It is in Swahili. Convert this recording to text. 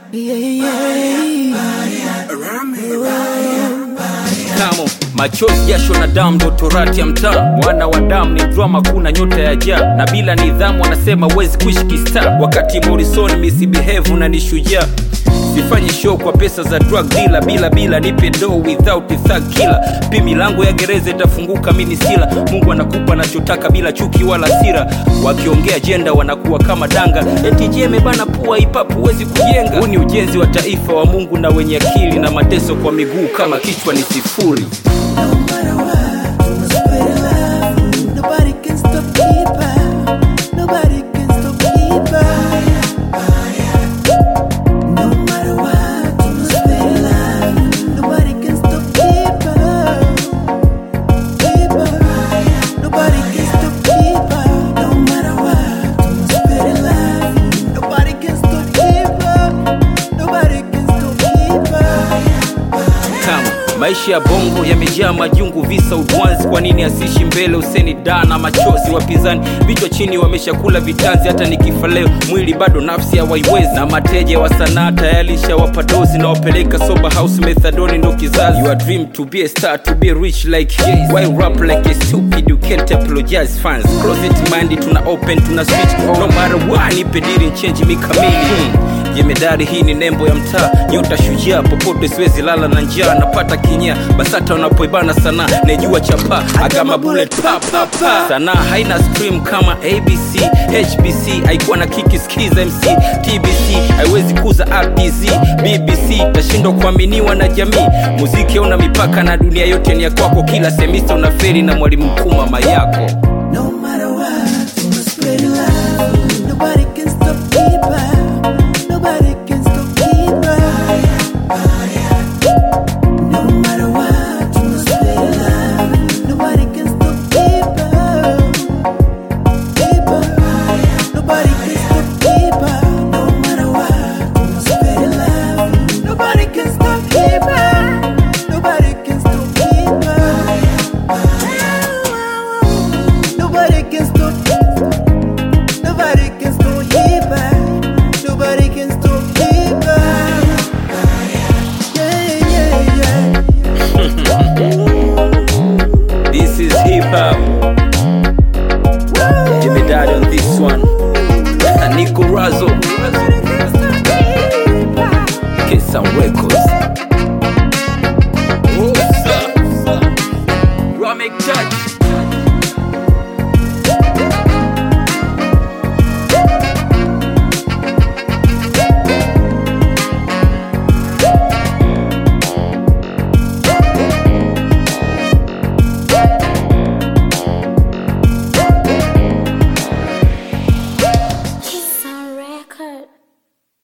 kamo machozi jasho na damu ndo torati ya mtaa mwana wa damu ni drama kuna nyota ya jaa na bila nidhamu wanasema wezi kuishi kista wakati morrison misibehave na ni shujaa sifanyi show kwa pesa za drug dealer bila bila nipe do without a thug killer pi milango ya gereza itafunguka mini sila mungu anakupa anachotaka bila chuki wala sira wakiongea jenda wanakuwa kama danga eti jeme bana pua ipapu huwezi kujenga huu ni ujenzi wa taifa wa mungu na wenye akili na mateso kwa miguu kama kichwa ni sifuri No matter what, you must spread it love. Nobody can stop keeper. Nobody can stop keeper. No matter what, you must spread it love. Nobody can stop keeper. Keeper. Nobody can stop keeper. No matter what, you must spread it love. Nobody can stop keeper. Nobody can stop keeper. kama maisha ya bongo yamejaa majungu visa udwanzi kwa nini asishi mbele useni da na machozi wapinzani vichwa chini wameshakula vitanzi hata nikifa leo mwili bado nafsi hawaiwezi na mateja wa sanaa tayarisha wapadozi na wapeleka sober house methadoni ndo kizazi your dream to be a star to be rich like yes. why rap like a stupid you can't apologize fans closet mind tuna open tuna switch no matter what nipe diri change mi kamili hmm jemedari hii ni nembo ya mtaa nyota shujaa popote siwezi lala na njaa napata kinya basata wanapoibana sana nejua chapa agama bullet pa, pa, pa. sanaa haina stream kama abc hbc haikuwa na kiki skiza mc tbc haiwezi kuza rdz bbc tashindwa kuaminiwa na jamii muziki hauna mipaka na dunia yote ni ya kwako kila semista unaferi na mwalimu mkuu mama yako No matter what, you must spread it love. Nobody can stop keeper. Nobody can stop keeper. No matter what, you must spread it love. Nobody can stop keeper. Keeper. Nobody can stop keeper. No matter what, you must spread it love. Nobody can stop keeper. Nobody can stop keeper. Nobody can stop. Nobody can stop Hiba. Nobody can stop Hiba. Yeah, yeah, yeah. this is hip hop jemedari on this one Nico Razo Nobody can stop Hiba. Get some records